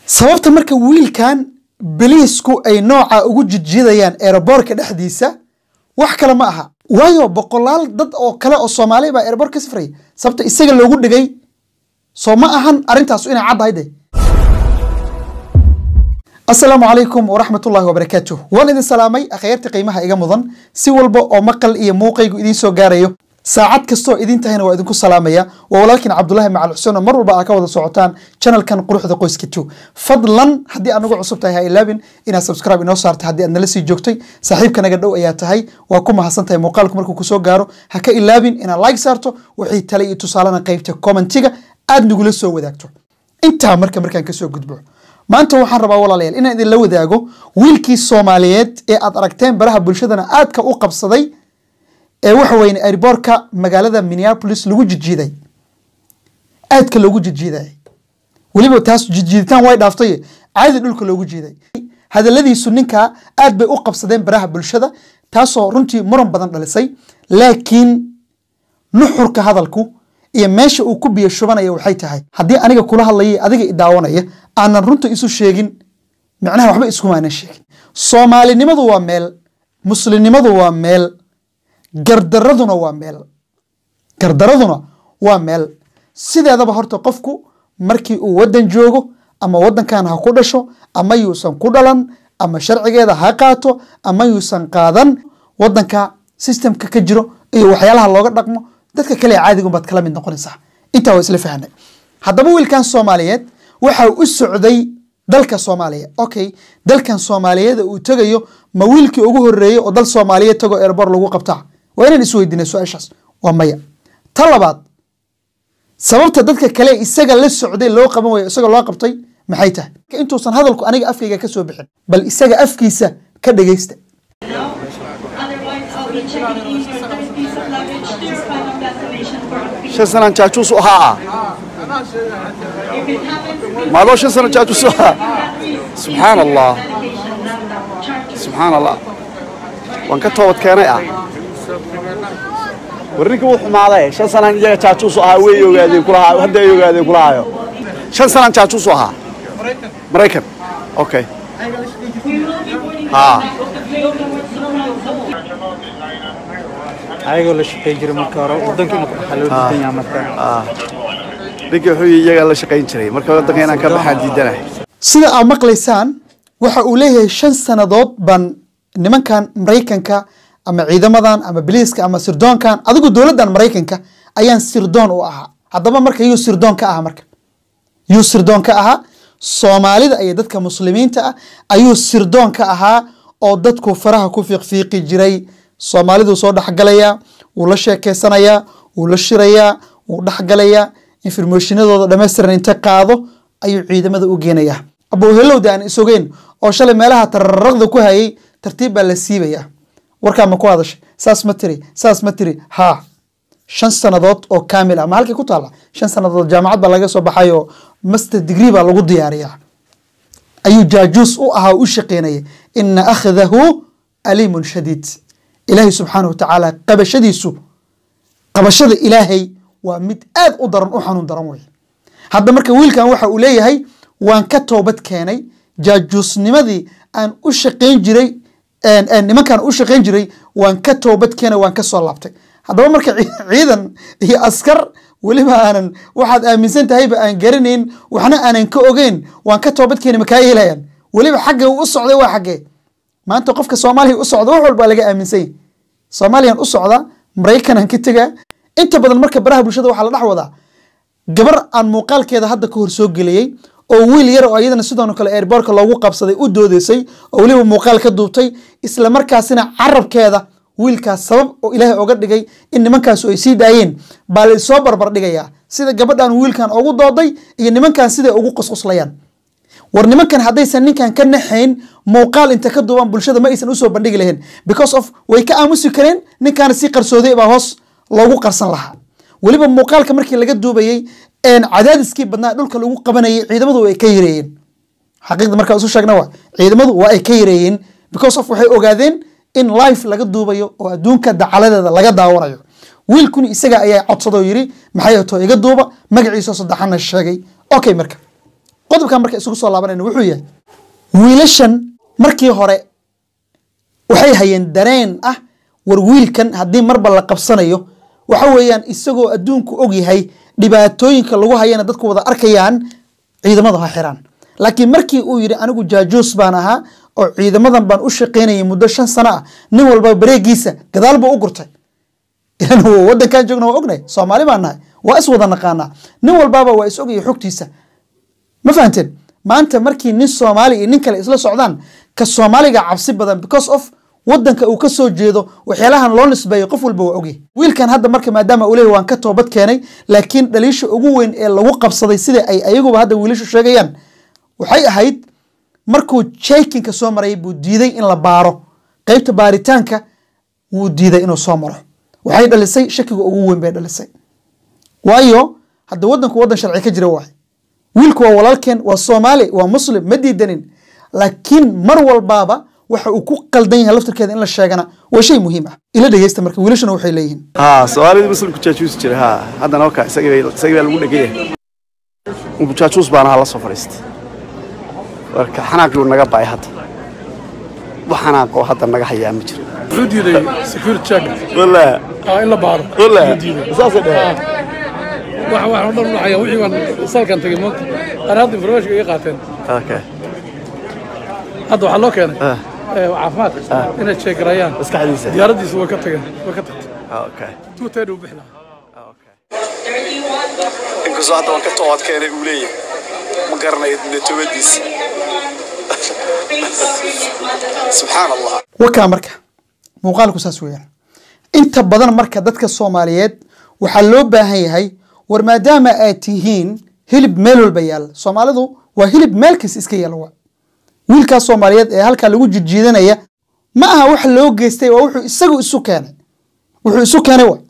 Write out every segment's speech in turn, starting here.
sababta marka wiilkan biliisku ay nooca ugu jidjidayaan eeraboorka dhexdiisa wax kale ma aha waayo boqolaal dad oo kale oo soomaali baa eeraboor ka safraya sababta isaga loogu dhigay soo ma ahan arrintaas inay caddahay de asalaamu calaykum waraxmat ullahi wabarakaatuh waan idin salaamay akhyaarta qiimaha iga mudan si walba oo maqal iyo muuqaygu idiin soo gaarayo saacad kastoo idin tahayna waa idinku salaamaya waa walaalkiin cabdulahi macal xuseen oo mar walba aa ka wada socotaan channelkan quruxda qoyska two fadlan haddii aad nagu cusub tahay ha ilaabin inaad subscribe inoo saartay haddii aad nala sii joogtay saaxiibka naga dhow ayaa tahay waa ku mahadsan tahay muuqaalku markuu kusoo gaaro ha ka ilaabin inaad like saarto wixii tale iyo tusaalena qaybta commentiga aad nagula soo wadaagto intaa marka markaan kasoo gudbo maanta waxaan rabaa walaalayaal inaan idinla wadaago wiilkii soomaaliyeed ee aad aragteen baraha bulshadana aadka u qabsaday ee waxa weye airboorka magaalada minneapolis lagu jidjiiday aadka loogu jidjiiday weliba taas jidjiiditaan way dhaaftay caadi dhulka loogu jiiday hadaladiisu ninkaa aad bay u qabsadeen baraha bulshada taasoo runtii muran badan dhalisay laakiin nuxurka hadalku iyo meesha uu ku biyo shubanaya waxay tahay haddii aniga kula hadlaya adiga idaawanaya aanan runta isu sheegin micnaha waxba iskumaanan sheegin soomaalinimadu waa meel muslimnimadu waa meel gardaraduna waa meel gardaraduna waa meel sideedaba horta qofku markii uu waddan joogo ama waddankan ha ku dhasho ama yuusan ku dhalan ama sharcigeeda ha qaato ama yuusan qaadan waddanka systemka ka jiro iyo waxyaalaha looga dhaqmo dadka kale caadigun baad kala mid noqonaysaa intaa waa isla fahanay haddaba wiilkan soomaaliyeed waxa u socday dalka soomaaliya okay dalkan soomaaliyeed uu tegayo ma wiilkii ugu horeeyey oo dal soomaaliyeed tago erbor lagu qabtaa waa inaan isweydiinay su-aashaas waa maya ta labaad sababta dadka kale isaga la socday loo qaban wayo isaga loo qabtay maxay tahay intuusan hadalku aniga afkayga ka soo bixin bal isaga afkiisa ka dhegaysta Otherwise, I'll be checking in your next piece of luggage to your final destination for a shan sanaan jaajuus u ahaa If it happens, maadoo shan sano jaajuus u ahaa subxaan allah medication charges. subxaan allah waan ka toobad keenay ah war ninka wuu xumaaday shan sanaan iyaga jaajuus u ahaa way ogaadeen kulahaa hadda ay ogaadeen kulahaayo shan sanaan jaajuus u ahaa maraykan okay We will be boarding Ah. the flight of the Toyota Watson ayagoo la shaqayn jiray marka hore waddanka inuu ka baxaa loo diidan yahay marka ninka wuxuu yidhi iyagaa la shaqayn jiray marka waddanka inaan ka baxaan diidanahay sida aad maqlaysaan waxa uu leeyahay shan sannadood baan nimankan maraykanka ama ciidamadan ama biliiska ama sirdoonkan adigu dowladdan maraykanka ayaan sirdoon u ahaa haddaba marka yuu sirdoon ka ahaa marka yuu sirdoon ka ahaa soomaalida iyo dadka muslimiinta ah ayuu sirdoon ka ahaa oo dadku faraha ku fiiqfiiqi jiray soomaaliduu soo dhexgalayaa wuu la sheekeysanayaa wuu la shirayaa wuu dhexgalayaa informationadooda dhammaystiran inta qaado ayuu ciidamada u geenayaa abowhelowda aan isogeen oo shalay meelaha tararaqda ku hayay tartiib baa la siibayaa warkaa ma ku hadashay saas ma tiri saas ma tiri haa shan sannadood oo kaamil ah ma halkay ku taalla shan sannadood jaamacad baa laga soo baxay oo master degree baa lagu diyaariyaa ayuu jaajuus u ahaa oo u shaqeynaya ina akhdahu aliimun shadiid ilaahay subxaanahu wa tacaala qabashadiisu qabashada ilaahay waa mid aad u daran u xanuun daran wey hadda marka wiilkan waxa uu leeyahay waan ka toobad keenay jaajuusnimadii aan u shaqayn jiray een- een nimankaan u shaqayn jiray waan ka toobad keenay waan ka soo laabtay haddaba marka ci- ciidan iyo askar weliba aanan waxaad aaminsan tahayba aan garanayn waxna aanan ka ogeyn waan ka toobad keenay makaa yeelayaan weliba xagga uu u socday waa xaggee maanta qofka soomaaliya u socda wax walbaa laga aaminsan yahay soomaaliyan u socda maraykanaan ka tegaa inta badan marka baraha bulshada waxaa la dhex wadaa gabar aan muuqaalkeeda hadda ka hor soo geliyey oo wiil yar oo iyadana sidoo kale airboorka loogu qabsaday u doodeysay oo weliba muuqaal ka duubtay isla markaasina carabkeeda wiilkaas sabab oo ilaahay oga dhigay in nimankaas ay sii daayeen baa la soo barbar dhigayaa sida gabadhan wiilkan ugu dooday iyo nimankan siday ugu qusquslayaan war nimankan haddaysan ninkan ka naxayn muuqaal inta ka duubaan bulshada ma aysan usoo bandhigi lahayn because of way ka aamusi kareen ninkaana si qarsooday baa hoos loogu qarsan lahaa weliba muuqaalka markii laga duubayey een cadaadiskii badnaa dhulka lagu qabanayay ciidamadu way ka yareeyeen xaqiiqda markaa isu sheegna waa ciidamadu waa ay ka yareeyeen because of waxay ogaadeen in life laga duubayo oo adduunka dacaladeeda laga daawanayo wiilkuni isaga ayaa codsadoo yiri maxay to iga duuba magaciisa saddexana sheegay okay marka qodobkan marka isugu soo laabanayna wuxuu yahay wiilashan markii hore waxay hayeen dareen ah war wiilkan haddii marba la qabsanayo waxa weeyaan isagoo adduunku og yahay dhibaatooyinka lagu hayana dadku wada arkayaan ciidamadu ha xiraan laakiin markii uu yidhi anigu jaajuus baan ahaa oo ciidamadan baan u shaqaynayay muddo shan sano ah nin walba bareegiisa gadaal buu u gurtay ilan wadankan joogna waa ognahay soomaali baan nahay waa is wada naqaanaa nin walbaaba waa is ogaya xogtiisa ma fahanteen maanta markii nin soomaali iyo nin kale isla socdaan ka soomaaliga cabsi badan because of wadanka uu ka soo jeedo waxyaalahan loo nisbeeyo qof walba waa ogyahay wiilkan hadda marka maadaama uu leeyahy waan ka toobad keenay laakiin dhaliisha ugu weyn ee lagu qabsaday sida ay ayaguba hadda wiilashu sheegayaan waxay ahayd markuu jekinka soo marayay buu diiday in la baaro qeybta baaritaanka wuu diiday inuu soo maro waxay dhalisay shakiga ugu weyn bay dhalisay waayo hadda wadanku wadan sharci ka jira waay wiilku waa walaalkeen waa soomaali waa muslim ma diidanin laakiin mar walbaaba waxa uu ku qaldan yahay laftirkeeda in la sheegana waa shay muhiim ah ila dhegeysta marka wiilashuna waxay leeyihiin ها soomaalida muslimku jaajuus jira ha haddana waka isagii bay- isagii baa lagu dhegan yahay unbu jaajuus baana ha la soo fadhiistay marka xanaaqii uu naga ba'ay hadda wax xanaaqoo hadda naga hayaa ma jiro wuxuu diiday security check wala ah in la baaro wala Wuxuu diiday saasay dhaheen wax wax oo dhan dhacaya wixii baan salkan tagay moogta qaar hadda information iga qaateen okay hadda waxaa loo keenay Ah. ee, caafimaadka inay check garayaan maskaxdiisa diyaaradiisu way ka tageen way ka tagtay okay two thirty uu bixi lahaa inkastoo hadda waan ka toobad keenay uu leeyahay ma garanayo natoobadiisa subxaan allah wakaa marka muuqaalku saas weeyaan inta badan marka dadka soomaaliyeed waxaa loo baahan yahay war maadaama aad tihiin hilib meel walba yaalla soomaalidu waa hilib meel kasta iska yaalla waa wiilkaas soomaaliyeed ee halkaa lagu jijiidanaya ma aha wax loo geystay waa wuxuu isagu isu keenay wuxuu isu keenay waa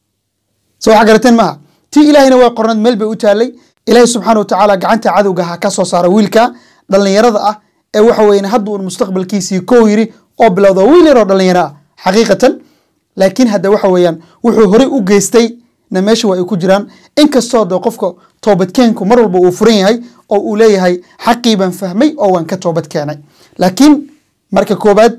soo waxa garateen maaha tii ilaahayna waa qornad meel bay u taallay ilaahay subxaana wa tacaala gacanta cadowga ha ka soo saara wiilka dhallinyarada ah ee waxa weeyaan hadda uun mustaqbalkiisii kow yiri oo bilowda waa wiil yaroo dhallinyaro ah xaqiiqatan laakiin hadda waxa weeyaan wuxuu horey u geystay na meesha waa ay ku jiraan inkastoo de qofka toobadkeenku mar walba uu furan yahay oo uu leeyahay xaqii baan fahmay oo waan ka toobad keenay laakiin marka koobaad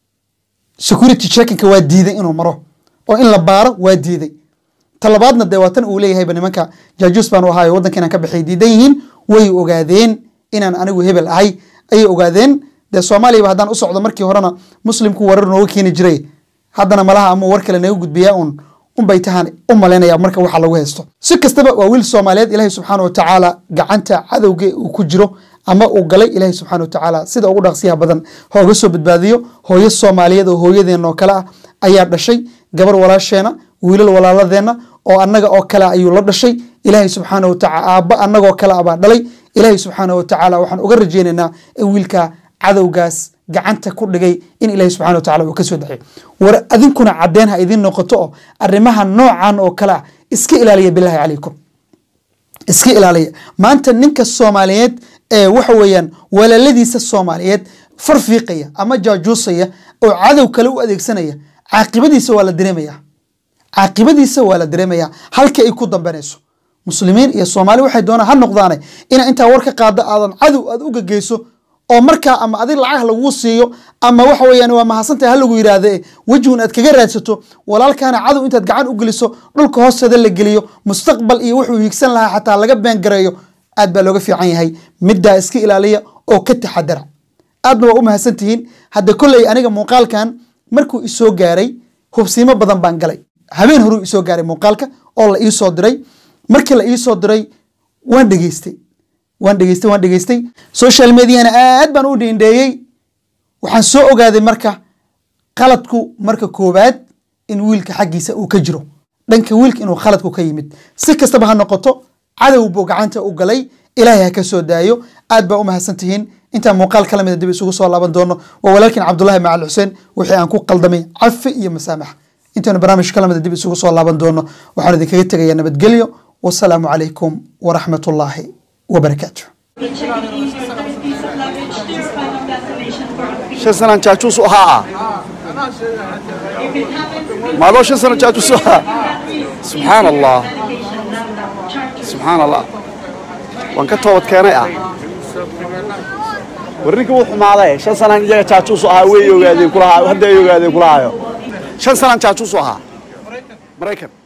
security checkinka waa diiday inuu maro oo in la baaro waa diiday talabaadna dee waa tan uu leeyahayba nimanka jaajuus baan u ahaayo waddanka inaan ka baxay diidan yihiin way ogaadeen inaan anigu hebel ahay ayay ogaadeen dee soomaaliyaba haddaan u socdo markii horena muslimku warar nooga keeni jiray haddana malaha ama war kale naga gudbiyaa un unbay tahaan u malaynaya marka waxa lagu haysto si kastaba waa wiil soomaaliyeed ilaahay subxaana wa tacaala gacanta cadowga uu ku jiro ama uu galay ilaahay subxaana wa tacaala sida ugu dhaqsiyaha badan hooga soo badbaadiyo hooyo soomaaliyeed oo hooyadeena oo kale ah ayaa dhashay gabar walaasheena wiilal walaaladeenna oo annaga oo kale ah ayuu la dhashay ilaahay subxaana wa tacaala aabba annagoo kale ah baa dhalay ilaahay subxaana wa tacaala waxaan uga rajaynaynaa in wiilka cadowgaas gacanta ku dhigay in ilaahay subxana wa tacala uu ka soo daxay war adinkuna caddeen ha idin noqoto oo arrimaha noocan oo kale ah iska ilaaliya bilaahi calaykum iska ilaaliya maanta ninka soomaaliyeed ee waxa weeyaan walaaladiisa soomaaliyeed farfiiqaya ama jaajuusaya oo cadow kale u adeegsanaya caaqibadiisa waa la dareemaya caaqibadiisa waa la dareemaya halka ay ku dambanayso muslimiin iyo soomaali waxay doonaan ha noqdaane ina intaa war ka qaado aadan cadow aad u gegeyso oo markaa ama adig lacag laguu siiyo ama waxa weeyaan waa mahadsantahay ha lagu yidhaahde wejihun aad kaga raadsato walaalkaana cadow intaad gacan u geliso dhulka hoosteeda la geliyo mustaqbal iyo wuxuu hiigsan lahaa xataa laga beengareeyo aad baa looga fiican yahay middaa iska ilaaliya oo ka taxadara aadna waa u mahadsan tihiin hadda kolley aniga muuqaalkan markuu isoo gaaray hubsiimo badan baan galay habeen horuu isoo gaaray muuqaalka oo la iisoo diray markii la iisoo diray waan dhegeystay waan dhegeystay waan dhegeystay social mediana aad baan u dhiindheeyey waxaan soo ogaaday marka qaladku marka koowaad in wiilka xaggiisa uu ka jiro dhanka wiilka inuu khaladku ka yimid si kastaba ha noqoto cadow buu gacanta u galay ilaahay ha ka soo daayo aad baa u mahadsan tihiin intaan muuqaal kala mida dib isugu soo laaban doono waa walaalkiin cabdulahi macal xuseen wixii aan ku qaldamay cafi iyo masaamax intaanu barnaamij kala mida dib isugu soo laaban doono waxaan idinkaga tegayaa nabadgelyo wasalaamu calaykum waraxmat ullaahi wabarakaatu Checking in your next piece of luggage to your final destination for a free. shan sanaan jaajuus u ahaa If it happens, maaloo shan sano jaajuus u ahaa please subxaan allah medication. Charges subxaan allah waan ka toobad keenay ah war ninka wuu xumaaday shan sanaan iyaga jaajuus ahaa way ogaadeen kulahaa hadda ay ogaadeen kulahaayo shan sanaan jaajuus ahaa maraykan